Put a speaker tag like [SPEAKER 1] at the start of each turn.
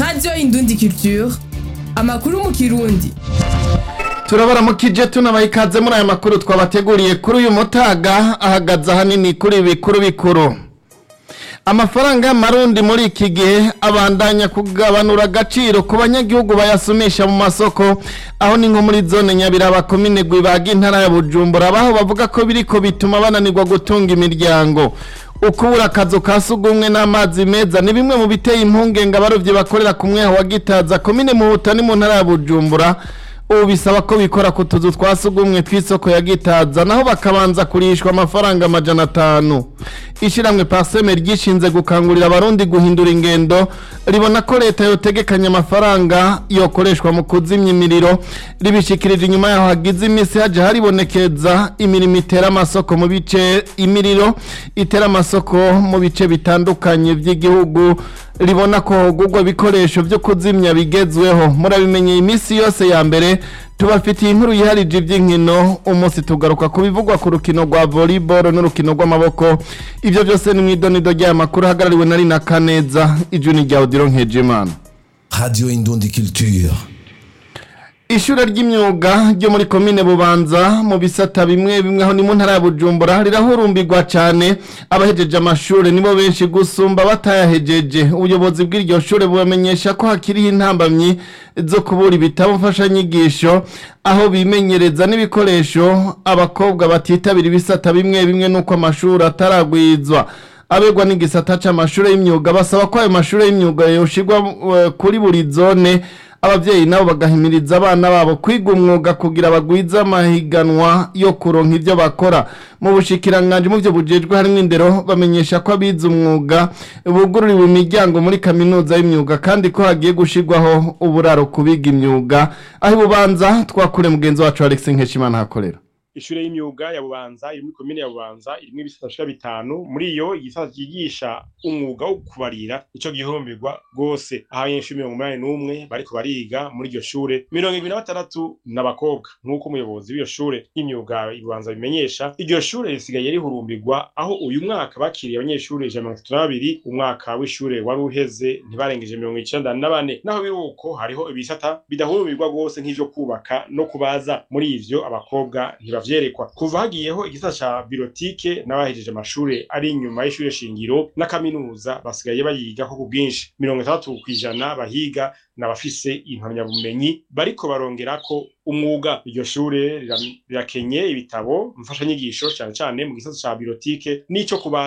[SPEAKER 1] radiyo indundi culture amakuru mu kirundi
[SPEAKER 2] turabaramukije tunabaha ikaze muri aya makuru twabateguriye kuri uyu mutaga ahagaze ahanini kuri ibi bikuru bikuru amafaranga y'amarundi muri iki gihe abandanya kugabanura agaciro ku banyagihugu bayasumisha mu masoko aho ni nko muri zone nyabiraba komine gwibaga intara ya bujumbura abaho bavuga ko biriko bituma bananirwa gutunga imiryango ukubura akazu ka sugumwe n'amazi meza ni bimwe mu biteye impungenge abarovyi bakorera ku mweho wa gitaza komine muhuta ni mu ntara ya bujumbura ubu bisaba ko bikora ku tuzu twa sugumwe tw'isoko ya gitaza naho bakabanza kurishwa amafaranga amajana atanu ishyirahamwe paseme ryishinze gukangurira abarundi guhindura ingendo ribona ko leta yotegekanya amafaranga yokoreshwa mu kuzimya imiriro ribishikirije inyuma yaho hagize iminsi haje haribonekeza imirimo itera amasoko mu bice imiriro itera amasoko mu bice bitandukanye by'igihugu ribona ko hogurwa ibikoresho byo kuzimya bigezweho murabimenyeye iminsi yose ya mbere tubafitiye inkuru yiharije iby'inkino umunsi tugaruka ku bivugwa ku rukino rwa volleyball n'urukino rw'amaboko ibyo byose ni mu idonido ry'aya makuru ahagarariwe na rina kaneza ijuni rya odiro nkejimana
[SPEAKER 3] Radio Indundi Culture.
[SPEAKER 2] ishure ry'imyuga ryo muri komine bubanza mu bisata bimwe bimwe aho ni mu ntara ya bujumbura rirahurumbirwa cyane abahejeje amashuri nibo benshi gusumba batayahejeje ubuyobozi bw'iryo shure bubamenyesha ko hakiriho intambamyi zo kubura ibitabo mfashanyigisho aho bimenyereza n'ibikoresho abakobwa batitabira ibisata bimwe bimwe n'uko amashuri ataragwizwa abegwa n'igisata c'amashure y'imyuga basaba ko ayo mashure y'imyuga yoshirwa eh, kuri buri zone abavyeyi nabo bagahimiriza abana babo kwiga umwuga kugira bagwize amahiganwa yo kuronka ivyo bakora mu bushikiranganje mu vyo bujejwe harimwo indero bamenyesha ko abize umwuga bugururiwe imiryango muri kaminuza y'imyuga kandi ko hagiye gushirwaho uburaro kubiga imyuga aho ibubanza twakure mugenzi wacu Alex Nkeshimana hakorera
[SPEAKER 4] ishure y'imyuga ya bubanza iri muri komine ya bubanza irimwo ibisata bishika bitanu muri iyo igisata cyigisha umwuga wo kubarira ico gihurumbirwa rwose aho abanyeshuri mirongo umunani n'umwe bariko bariga muri iryo shure mirongo ibiri na batandatu n'abakobwa nk'uko umuyobozi w'iyo shure y'imyuga ibubanza bimenyesha iryo shure risigaye rihurumbirwa aho uyu mwaka bakiriye abanyeshuri ijana na mirongo itatu na babiri umwaka w'ishure wari uheze ntibarengeje mirongo icenda na bane naho biri uko hariho ibisata bidahurumbirwa rwose nk'ivyo kubaka no kubaza muri ivyo abakobwa ntiba vyerekwa kuva hagiyeho igisata ca birotike n'abahejeje amashure ari inyuma y'ishure shingiro na kaminuza basigaye bayigako ku bwinshi mirongo itandatu kw'ijana bahiga n'abafise impamyabumenyi bariko barongerako umwuga iryo shure rira- rirakenye ibitabo mfashanyigisho cane cane mu gisata ca birotike n'ico kuba